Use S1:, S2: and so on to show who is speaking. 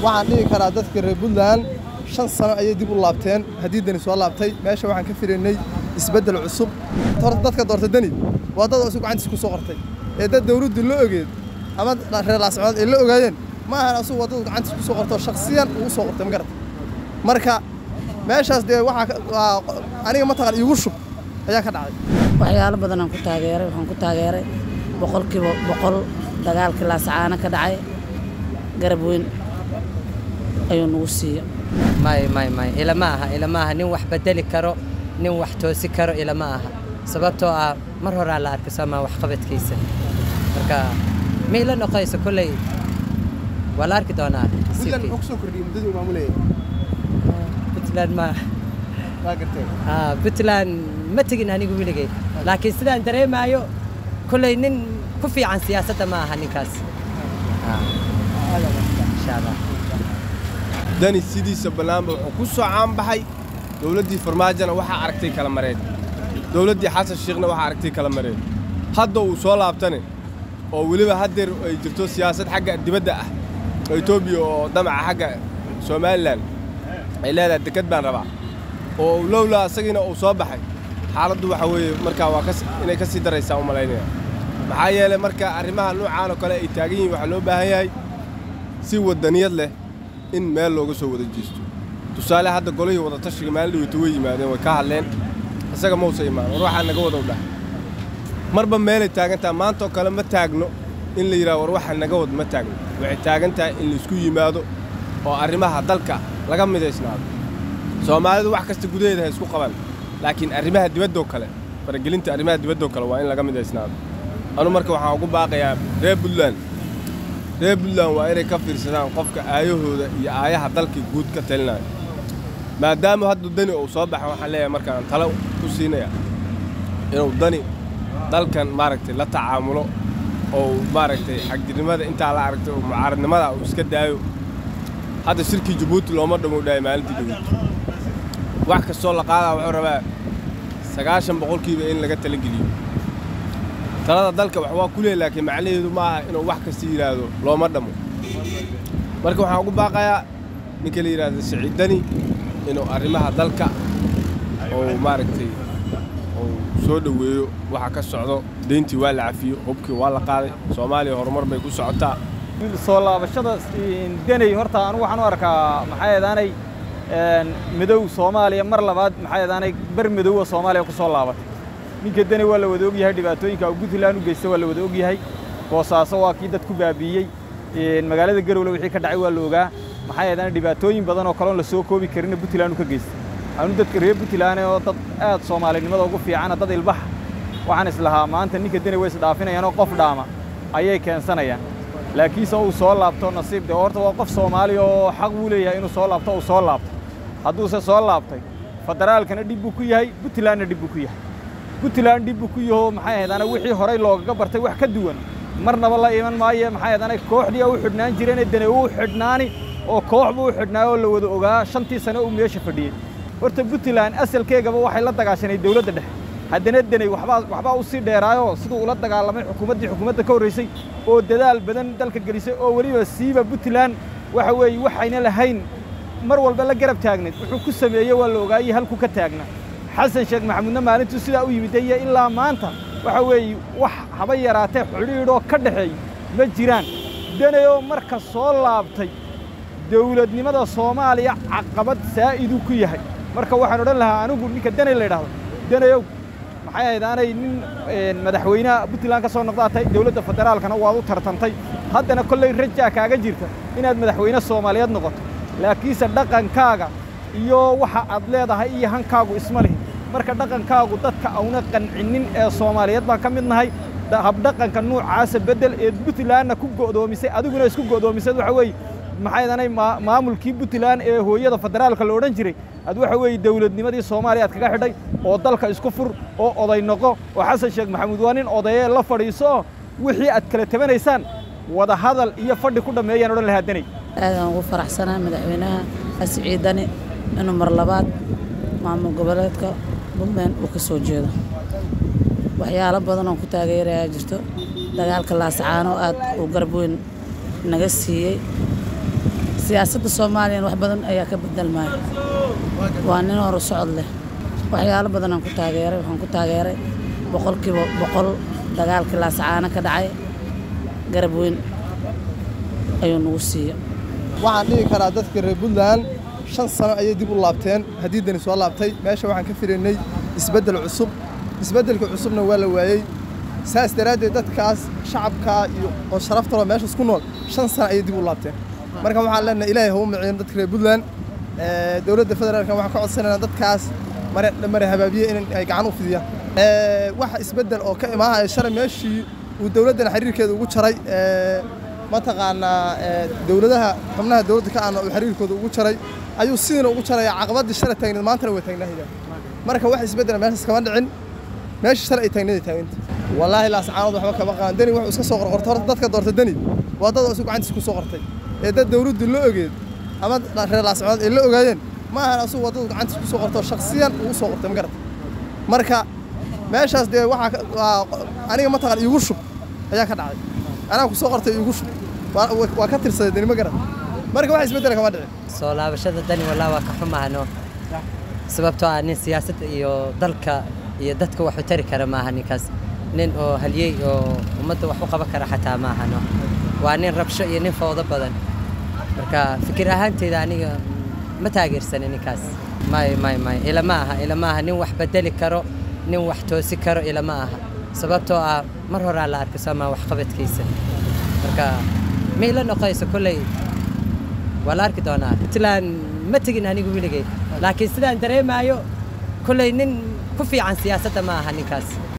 S1: waxaan dhihi karaa dadka reer puntland shan sano ayay dib u laabteen haddii deni soo laabtay meesha waxaan ka filaynay isbeddel cusub horta dadka doorta deni waa dad oo isu gacantiis ku soo qortay ee dad dawladdu la ogeed ama reer laascood ay la ogaayeen ma ahan asugu waddadu gacantiis ku soo qorto shakhsiyan ugu soo qortay ma garata marka meeshaas dee waxaa aniga mataqan iigu shub ayaa ka dhacday
S2: waxyaalo badanaan ku taageeray waxaan ku taageeray boqolkiiba boqol dagaalkii laasacaana ka dhacay garab weyn ayuu nagu siiya
S3: may may may ilama aha ilama aha nin wax bedeli karo nin wax toosi karo ilama aha sababtoo ah mar horaa la arkay soomaa waxqabadkiisa marka ma ila noqonayso kolley waa la arki doonaa
S1: puntland muxuu kusoo kordhiyey muddadii uu maamulayay
S3: puntland ma
S1: waa garteen
S3: ah, puntland ma tegin anigu weligay laakiin sidaan dareemaayo kolley nin ku fiican siyaasadda ma aha ninkaas Ah, insha allah
S4: dani sidiisa ballaanba wuxuu ku soo caanbaxay dowladdii farmaajona waxaa aragtay kala mareen dowladdii xasan shiikhna waxaa aragtay kala mareen hadda uu soo laabtane oo weliba haddeer ay jirto siyaasad xagga dibadda ah oo etoobiya oo damaca xagga somalilan ay leedahay deked baan rabaa oo lowlaa isagiina uu soo baxay xaaladdu waxa weeye markaa waa kas inay ka sii daraysaa u malaynaya maxaa yeelay marka arrimaha noocaan oo kale ay taagan yihiin waxaa loo baahan yahay si waddaniyad leh in meel looga soo wada jeesto tusaale hadda golihii wada tashiga maalin dhaweyta way yimaadeen way ka hadleen isaga mausa imaan war waxaa naga wada dhahay marba meelay taagan tahay maanta oo kale ma taagno in la yidhaha war waxa naga wad ma taagno waxay taagan tahay in laisku yimaado oo arrimaha dalka laga midaysnaado soomaalidu wax kasta gudaheeda ha isku qaban laakiin arrimaha dibaddoo kale faragelinta arrimaha dibaddoo kale waa in laga midaysnaado anu marka waxaan ugu baaqayaa reer puntland reer puntland waa inay ka fiirsadaan qofka aayahooda iyo aayaha dalka guud ka talinayo maadaama hadda dani uu soo baxa waxaan leeyahay markaan talo ku siinaya inuu dani dalkan maaragtay la tacaamulo oo maaragtay xagjirnimada intaa la aragtay oo mucaaradnimada uu iska daayo hadda shirkii jabuuti looma dhammow dhahay maalintii dhaweyd wax kastoo la qaadaa wuxuu rabaa sagaashan boqolkiiba in laga talageliyo talada dalka wax waa ku leey laakiin macnaheedu ma aha inuu wax kasta yidhaahdo looma dhammo marka waxaan ugu baaqayaa ninka la yidhaahdo siciid dani inuu arrimaha dalka oo maaragtay uu soo dhoweeyo waxa ka socdo deyntii waa la cafiyo hubkii waa la qaaday soomaaliya horumar bay ku socotaa
S5: soo laabashada deney horta anigu waxaan u arkaa maxaa yeedaanay midow soomaaliya mar labaad maxaa yeedaanay bar midowga soomaaliya ku soo laabatay ninka deni waa la wada ogyahay dhibaatooyinka uu puntland u geysta waa la wada ogyahay boosaaso waa kii dad ku baabiiyey magaalada garowle wixii ka dhacay waa la ogaa maxaa yeedaanay dhibaatooyin badan oo kaloon la soo koobi karinna puntland u ka geystay anu dadka reer puntland oo dad aad soomaalinimada ugu fiicana dad ilbaxa waxaan islahaa maanta ninka deni way isdhaafinayaan oo qof dhaama ayay keensanayaan laakiinse uu soo laabto nasiib de horta waa qof soomaali oo xaq buu leeyahay inuu soo laabto uu soo laabto hadduuse soo laabtay federaalkana dhib buu ku yahay puntlandna dhib buu ku yahay puntland dhib buu ku yaho maxay ahayd ana wixii horay loogaga bartay wax ka duwan marnaba la iman maaye maxay ahayd ana kooxdii u xidhnaan jireen dene uu xidhnaani oo koox buu u xidhnaa oo la wada ogaa shantii sane uu meesha fadhiyey horta puntland asalkeegaba waxay la dagaashanay dawladda dhexe haddana deney waxbaa waxbaa u sii dheeraayoo siduu ula dagaalamay xukuumaddii xukuumadda ka horraysay oo dadaal badan dalka gelisay oo weliba siiba puntland waxa weeye waxayna lahayn mar walba la garab taagnayd wuxuu ku sameeyey waa la ogaayey halku ka taagna xasan sheekh maxamuudna maalintuu sidaa u yimid iyo ilaa maanta waxa weeye wax haba yaraatee xidhiidhoo ka dhexeey ma jiraan deneyoo marka soo laabtay dawladnimada soomaaliya caqabad saa'iduu ku yahay marka waxaan odhan lahaa anigu ninka deney la yidhaahdo deneyow maxay ahayd aanay nin madaxweynaha puntland ka soo noqdaatay dawladda federaalkana waad u tartantay haddana kollay rajaa kaaga jirta inaad madaxweyne soomaaliyeed noqoto laakiinse dhaqankaaga iyo waxa aad leedahay iyo hankaagu isma lihi marka dhaqankaagu dadka auna qancinin ee soomaaliyeed baan ka mid nahay habdhaqanka nuucaasa beddel ee puntlandna ku go'doomisay adiguna isku go'doomisad waxa weeye maxay danay maamulkii puntland ee hooyada federaalka la odhan jiray ad waxa weeye dawladnimadii soomaaliya aad kaga xidhay oo dalka isku fur oo oday noqo oo xasan sheekh maxamuud waa nin odayee la fadhiiso oo wixii aad kala tabanaysaan wada hadal iyo fadhi ku dhammeeyaan odhan lahaa deney
S2: aadaan ugu faraxsanaa madaxweynaha xasiciid dani inuu mar labaad maamul goboleedka puntland uu ka soo jeedo waxyaalo badan oon ku taageerayaa jirto dagaalka laasacaano aad uu garab weyn naga siiyey siyaasadda soomaaliyana wax badan ayaa ka bedelmaya waa nin hore socod leh waxyaalo badanaan ku taageeray waxaan ku taageeray boqolkiiba boqol dagaalkii laasacaano ka dhacay garab weyn ayuu nagu siiya
S1: waxaan dhihi karaa dadka reer puntland shan sano ayay dib u laabteen haddii dani soo laabtay meesha waxaan ka filaynay isbeddel cusub isbeddelka cusubna waa la waayey saas daraaddeed dadkaas shacabkaa iyo oo sharaftalo meeshaas ku nool shan sano ayay dib u laabteen marka waxaan leenahay ilaahay hau maciino dadka reer puntland dowladda federaalka waxaan ka codsanaynaa dadkaas mare mare habaabiye in ay gacan u fidiyaan waxa isbeddel oo ka imaahaya shalay meeshii uu dowladdana xiriirkeeda ugu jaray mataqaanaa dowladaha xubnaha dowladda ka aana uu xiriirkooda ugu jaray ayuu sidiina ugu jaraya caqabadii shalay taagneed maantana way taagnahayda marka wax isbeddela meeshaas kama dhicin meeshii shalay ay taagneed ay taagneed wallaahi laascaanood waxba kama qaadan deni wuxuu iska soo qorqortay horta dadka doorta deni waa dad oo isu gacantiisa ku soo qortay ee dad dowladdu la ogeed ama reer laascaanood ay la ogaayeen ma ahan asugu waa dad gacantiisa ku soo qortay oo shakhsiyan ugu soo qortay ma garata marka meeshaas dee waxaa aniga mataqaan iigu shub ayaa ka dhacday anaa ku soo qortay iigu shub waa ka tirsaday deni ma garan marka wax isbeddela kama dhicin
S3: soo laabashada dani wallah waa ka xumahano sababtoo ah nin siyaasadda iyo dalka iyo dadka wax u tari kara maaha ninkaas nin oo halyey oo ummadda wax u qaban kara xataa maahano waa nin rabsho iyo nin foodo badan marka fikir ahaanteyda aniga ma taageersani ninkaas may may may ilama aha ilama aha nin wax bedeli karo nin wax toosi karo ilama aha sababtoo ah mar horaa la arko soomaa waxqabadkiisa marka miila noqonayso kolley waa la arki doonaa puntland ma tegin anigu weligay laakiin sidaan dareemaayo kolley nin ku fiican siyaasadda ma aha ninkaas